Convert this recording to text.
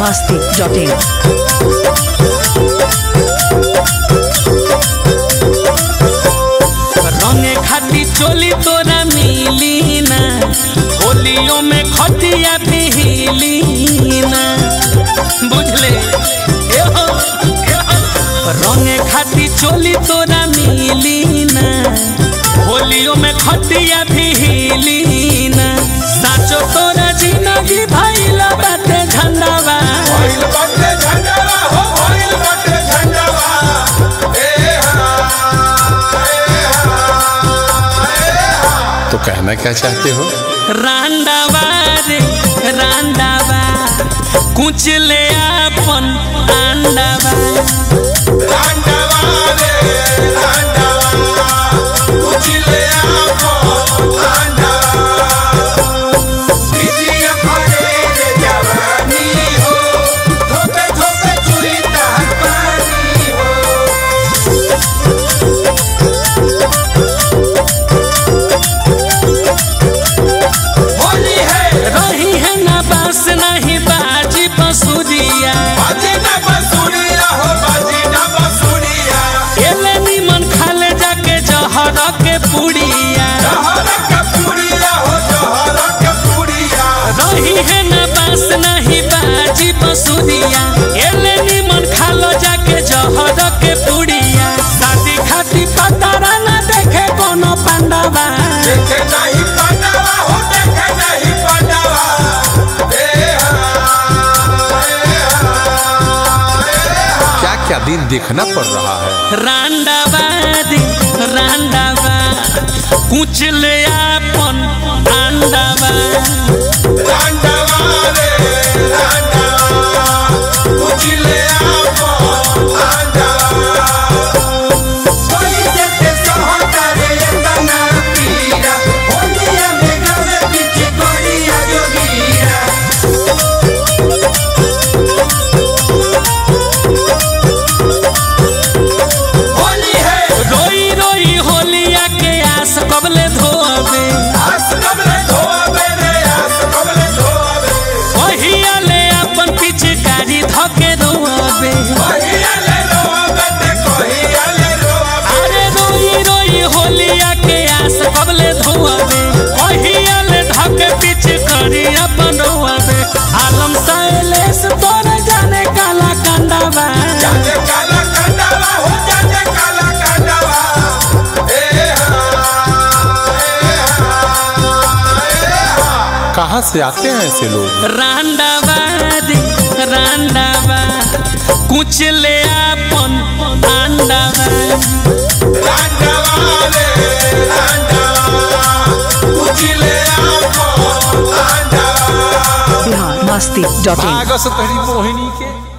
masti.in. रंगे खाती चोली तोरा मिली ना होलियों में खटिया भी हिली ना बुझले ए हो, ए हो। रंगे खाती चोली तोरा मिली ना होलियों में खटिया भी हिली ना साचो तोरा जिंदगी भइला बाटे झंडावा भइल बाटे झंडावा हो भइल बाटे झंडावा ए हा ए हा ए हा तो कहना क्या चाहते हो रांडावा रे रांडावा कुछ ले अपन आंडावा रांडावा रे रांडावा उजले आपो रांडावा बिटिया फरे रे जवानी हो धोपे धोपे चुरी तहत पानी हो होली है रही है ना बास नहीं बाजी बसुरिया बाजी ना बसुरिया हो बाजी ना बसुरिया एले निमन खाले जाके जहर के पुड़िया जहर का पुड़िया हो जहर का पुड़िया रही है ना बास नहीं बाजी बसुरिया एले निमन खालो जाके जहर के पुड़िया शादी खाती पतारा ना देखे कोनो पांडवा देखे नहीं पांडवा हो देखे नहीं पांडवा ए हा ए हा ए हा क्या क्या दिन देखना पड़ रहा है रांडावा दी रांडावा कुछ ले अपन आंडावा रांडवा रे रांडवा उजले आपो रांडवा कोई देखे सहता रे तना पीरा होलिया में गवे पीछे कोरिया जोगीरा होली है रोई रोई होलिया के आस कबले धोबे आस कबले धोबे रे आस कबले धोबे ओहिया ले अपन पिचकारी धके रोबे कहिया ले रोबे ते कहिया ले रोबे अरे रोई रोई होलिया के आस कबले धोबे ओहिया ले धके पिचकारी अपन रोबे आलम साइलेस तोरे जाने काला कंडावा जाने काला कंडावा हो जाने काला कंडावा ए हा ए हा ए हा कहाँ से आते हैं ऐसे लोग रांडावा दी रांडावा कुछ ले अपन आंडावा रांडवा रे रांडवा उजले आपो रांडवा Bihar masti.in. भागस तरी मोहिनी के